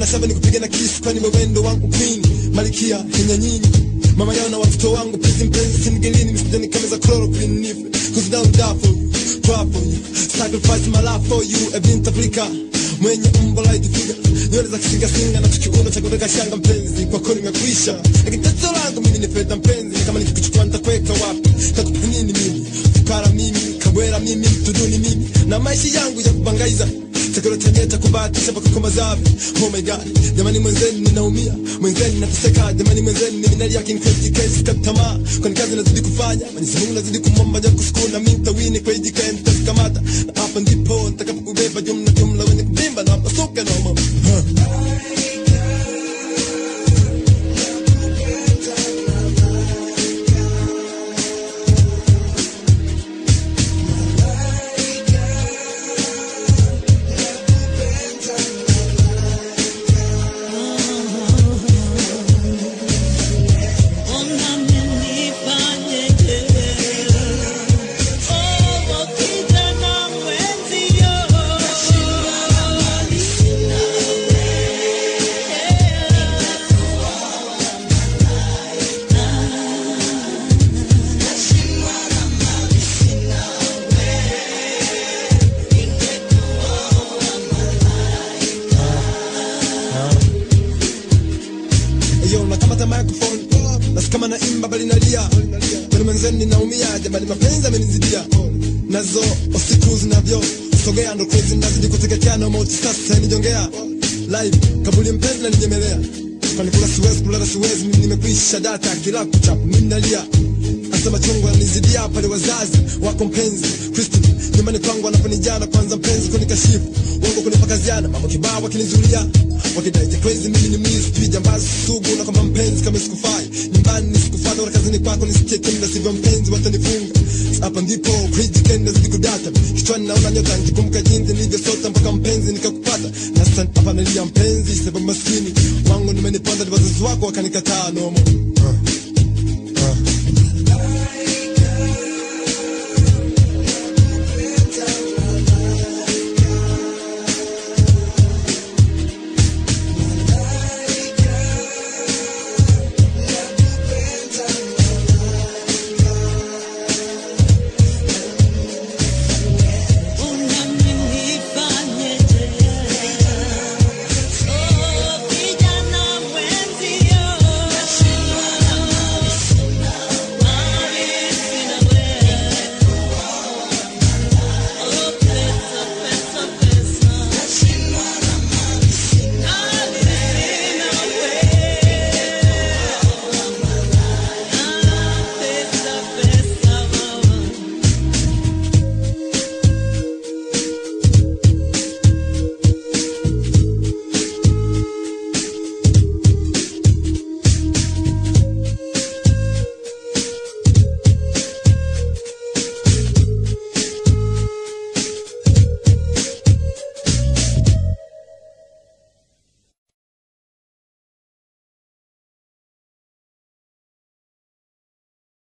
shaba nikupige na kisu kwani wewendo wangu queen malikia Kenya nyinyi mama yao na watoto wangu pisi mpenzi sinigelini nisije nikameza chloroquine nife cause down die for you cry for you sacrifice my life for you a bint Africa mwenye umbo la idifiga nywele za kisinga singa na tukiuno cha kuweka shanga mpenzi kwako nimekwisha lakini tatizo langu mimi ni fedha mpenzi kama nikikuchukua nitakuweka wapi takupa nini mimi fukara mimi kabwera mimi mtuduni mimi na maisha yangu ya kubangaiza takalotembea cha kubahatisha mpaka kwa mazavi oh my god jamani mwenzeni ninaumia mwenzeni nateseka jamani mwenzeni ni minali yake nikesi kesi katamaa kwani kazi nazidi kufanya Mwenyezi Mungu nazidi kumomba ja kushukuru na mimi nitawini kwa hiji kae nitakamata na hapa ndipo nitakapokubeba jumla jumla wenye kubimba na masuka na mama huh. Yo, nakamata microphone nasi kama naimba bali nalia kwani mwenzeni ninaumia jamani mapenzi amenizidia nazo usiku zinavyo sogea ndo crazy nazidi kuteketea na mauti sasa nijongea live kabuli mpenzi na ninyemelea kwani kula siwezi kulala siwezi mimi nimekwisha data kila kuchapu mimi nalia Asa machungu yanizidia pale wazazi wako mpenzi Christine nyumbani kwangu anaponijana kwanza mpenzi kunikashifu wangu kunipakaziana mambo kibao wakinizulia wakidai je crazy mimi ni mwizi pia jambazi sugu na kwamba mpenzi kama sikufai nyumbani nisikufata wala kazini kwako nisikie tena sivyo mpenzi watanifunga hapa ndipo crazy kenda zidi kudata kichwani naona nyota nikikumbuka jinsi nilivyosota mpaka mpenzi nikakupata na sasa hapa nalia mpenzi sababu maskini wangu nimeniponda ni wazazi wako wakanikataa nomo